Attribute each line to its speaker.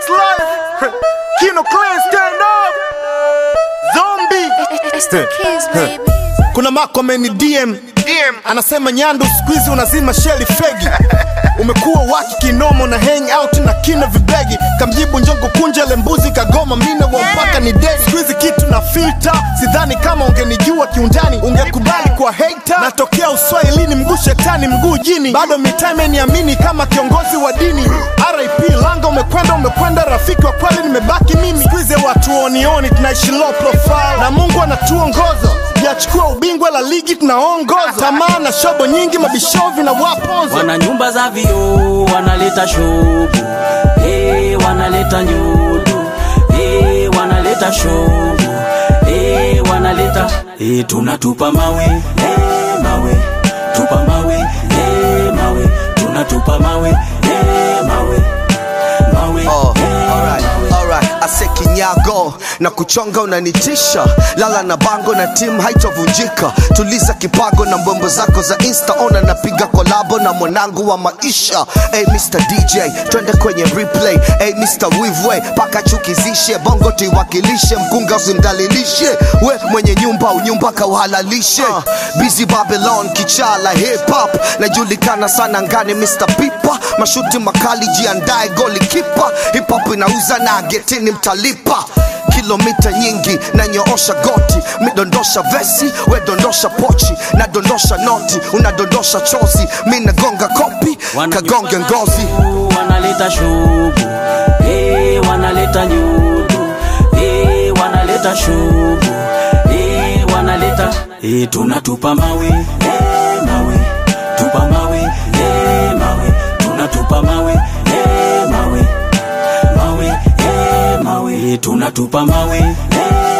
Speaker 1: Six Life. Kino Clan stand up. Zombie.
Speaker 2: It's the kids, baby.
Speaker 1: Kuna Mako ameni DM. DM. Anasema Nyandu siku hizi unazima sheli fegi. Umekuwa waki kinomo na hang out na kina vibegi. Kamjibu njongo kunja lembuzi kagoma mina wa mpaka ni dedi. Siku hizi kitu na filter. Sidhani kama ungenijua kiundani ungekubali kwa hater. Natokea uswahilini mguu shetani mguu jini. Bado mitaa imeniamini kama kiongozi wa dini. RIP langa umekwenda umekwenda rafiki wa kweli nimebaki mimi. Siku hizi watu onioni tunaishi low profile. Na Mungu anatuongoza Yachukua ubingwa la ligi tunaongoza. Tamaa na shobo nyingi mabishovi na waponza.
Speaker 3: wana nyumba za vioo wanaleta shobu hey, wanaleta nyudu hey, wanaleta shobu hey, wanaleta hey, tunatupa mawe hey, mawe tupa mawe hey, mawe tunatupa mawe hey, mawe mawe
Speaker 4: Oh,
Speaker 3: hey,
Speaker 4: alright,
Speaker 3: mawe.
Speaker 4: alright. Ase kinyago na kuchonga unanitisha, lala na bango na timu haitovunjika. Tuliza kipago na mbombo zako za insta, ona napiga kolabo na mwanangu wa maisha. Hey Mr DJ, twende kwenye replay. Hey Mr Wivwe, paka chukizishe bongo tuiwakilishe, mkunga usimdalilishe. We mwenye nyumba unyumba kauhalalishe. Busy Babylon, kichala hip hop, najulikana sana ngani Mr Pipa, mashuti makali, jiandae goli kipa. Hip hop inauza na getini mtalipa kilomita nyingi na nyoosha goti midondosha vesi we dondosha pochi na dondosha noti unadondosha chozi mi nagonga kopi
Speaker 3: Wana
Speaker 4: kagonge
Speaker 3: nyumba za
Speaker 4: ngozi
Speaker 3: vioo, wanaleta shobu hey, wanaleta nyudu hey, wanaleta shobu hey, wanaleta hey, tunatupa mawe hey, mawe tupa mawe hey, mawe tunatupa mawe hey, mawe mawe hey, mawe hey, tunatupa mawe hey,